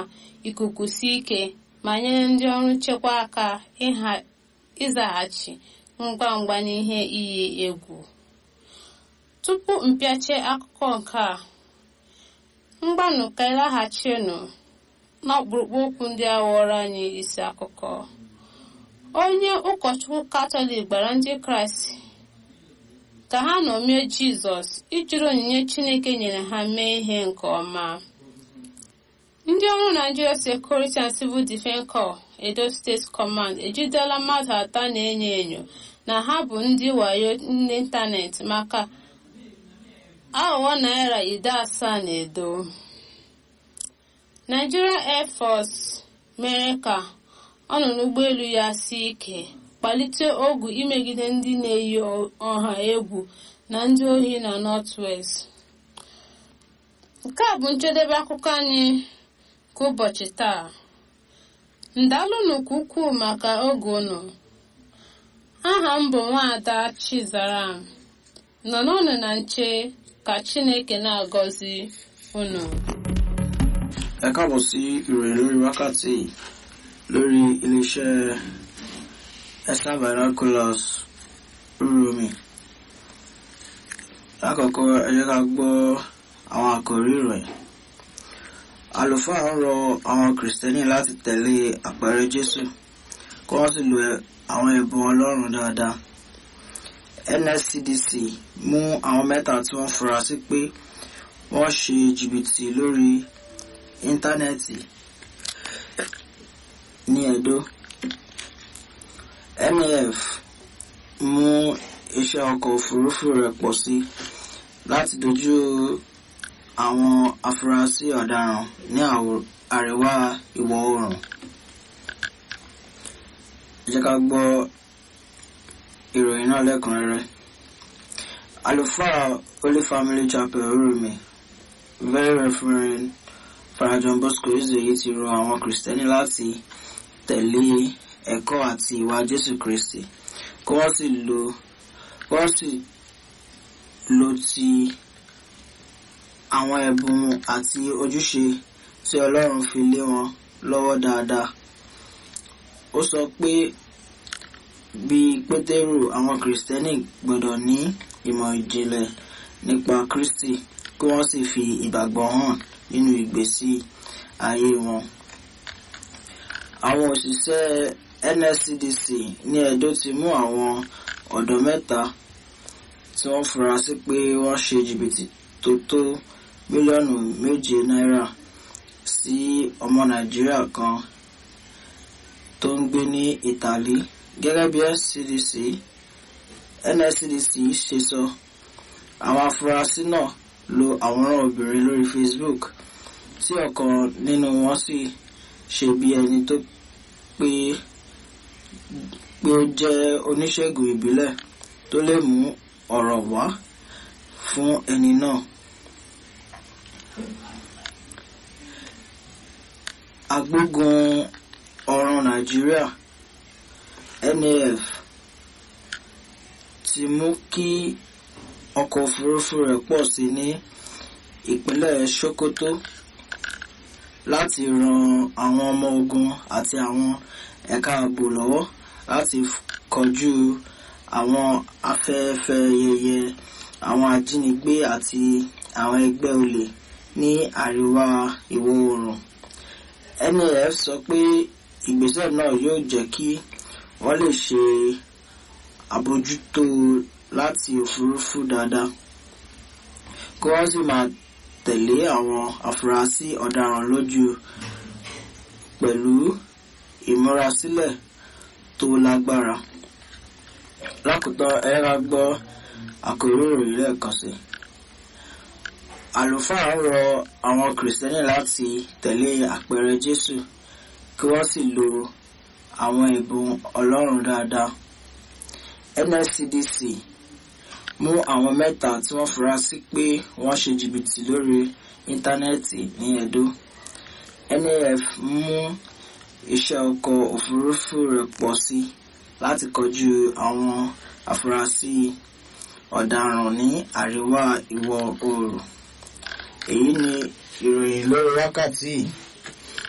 ikuku si ike ma nyere ndị ọrụ nchekwa aka ịzaghachi ngwa ngwa n'ihe iyi egwu tupu mpịache akụkọ nke a mgbanụ ka ịlaghachinụ n'ọkpụrụkpụ okwu ndị a ghọrọ anyị isi akụkọ onye ụkọchukwu katọlik gbara ndị kraịst ka ha ṅomie jizọs ijiri onyinye chineke nyere ha mee ihe nke ọma ndị ọrụ naijiria security and civil defense corps edo steeti command ejidela mmadụ atọ na-enyo enyo na ha bụ ndị wayo n'ịntanetị maka aghụghọ naira ide asaa na edo nigeria air force mere ka ọnụ n'ụgbọelu ya si ike kpalite ogwu imegide ndị na-eyi ọha egwu na ndị ohi na northwest nke a bụ njedebe akụkọ anyị ka ụbọchị taa ndalụnụ ka ukwuu maka oge unu aha m bụ nwaada chizaram nọ n'ụnụ na nche ka chineke na-agọzi unu ẹ káàbọ̀ sí ìròyìn lórí wákàtí lórí iléeṣẹ́ esther binoculars rúromi lákọ̀ọ́kọ́ ẹ jẹ́ ká gbọ́ àwọn àkòrí ìròyìn àlùfáà ń rọ àwọn kìrìsìtẹ́nì láti tẹ̀lé àpẹẹrẹ jésù kí wọ́n sì lo àwọn ẹ̀bùn ọlọ́run dáadáa nscdc mú àwọn mẹ́ta tí wọ́n fura sí pé wọ́n ṣe jìbìtì lórí íńtánẹ́ẹ̀tì ní edo naf mú iṣẹ́ ọkọ̀ òfurufú rẹ̀ pọ̀ sí láti dojú àwọn afurasí ọ̀daràn ní àríwá ìwọ̀ oòrùn jẹ́ ká gbọ́ ìròyìn náà lẹ́kùnrẹ́rẹ́ àlùfáà holy family chapel orumi very reverend Father John Bosco Ezeyi ti rọ àwọn kìrìsìtẹ́nì láti tẹ̀lé ẹ̀kọ́ àti ìwà Jésù Kristi kí wọ́n sì lo wọ́n sì lo ti àwọn ẹ̀bùn àti ojúṣe tí Ọlọ́run fi lé wọn lọ́wọ́ dáadáa. Ó sọ pé bíi Pétérù àwọn kìrìsìtẹ́nì gbọ́dọ̀ ní ìmọ̀ ìjìnlẹ̀ nípa Kristi kí wọ́n sì fi ìgbàgbọ́ hàn nínú ìgbésí ayé wọn. Àwọn òṣìṣẹ́ NSCDC ní Edo ti mú àwọn ọ̀dọ́ mẹ́ta tí wọ́n fura sí pé wọ́n ṣe jìbìtì tó tó mílíọ̀nù méje náírà sí ọmọ Nàìjíríà kan tó ń gbé ní Ìtàlí gẹ́gẹ́ bí NSCDC NSCDC ṣe sọ àwọn afurasí náà lo àwòrán obìnrin lórí Facebook tí ọ̀kan nínú wọn sì ṣe bí ẹni tó pé pé ó jẹ́ oníṣègùn ìbílẹ̀ tó lè mú ọ̀rọ̀ wá fún ẹni náà. agbógun ọ̀ràn Nàìjíríà NAF ti mú kí ọkọ̀ òfurufú rẹ̀ pọ̀ sí ní ìpínlẹ̀ Sokoto láti ran àwọn ọmọ ogun àti àwọn ẹ̀ka ààbò lọ́wọ́ láti kojú àwọn afẹ́fẹ́ yẹyẹ àwọn ajínigbé àti àwọn ẹgbẹ́ olè ní àríwá ìwọ̀ oòrùn. NAF sọ pé ìgbésẹ̀ náà yóò jẹ́ kí wọ́n lè ṣe àbójútó láti òfurufú dáadáa kí wọ́n sì máa tẹ̀lé àwọn afurasí ọ̀daràn lójú pẹ̀lú ìmúrasílẹ̀ tó lágbára. lákòótán ẹ ra gbọ́ àkòrí ìròyìn lẹ́ẹ̀kan sí. àlùfáà ń rọ àwọn kìrìsìtẹ́nì láti tẹ̀lé àpẹẹrẹ Jésù kí wọ́n sì lo àwọn ẹ̀bùn Ọlọ́run dáadáa. NSCDC mú àwọn mẹ́ta tí wọ́n fura sí pé wọ́n ṣe jìbìtì lórí íńtánẹ́ẹ̀tì ní Edo. NAF mú iṣẹ́ ọkọ̀ òfurufú rẹ̀ pọ̀ sí láti kojú àwọn afurasí ọ̀daràn ní àríwá ìwọ̀ oòrùn. èyí ni ìròyìn lórí wákàtí yìí.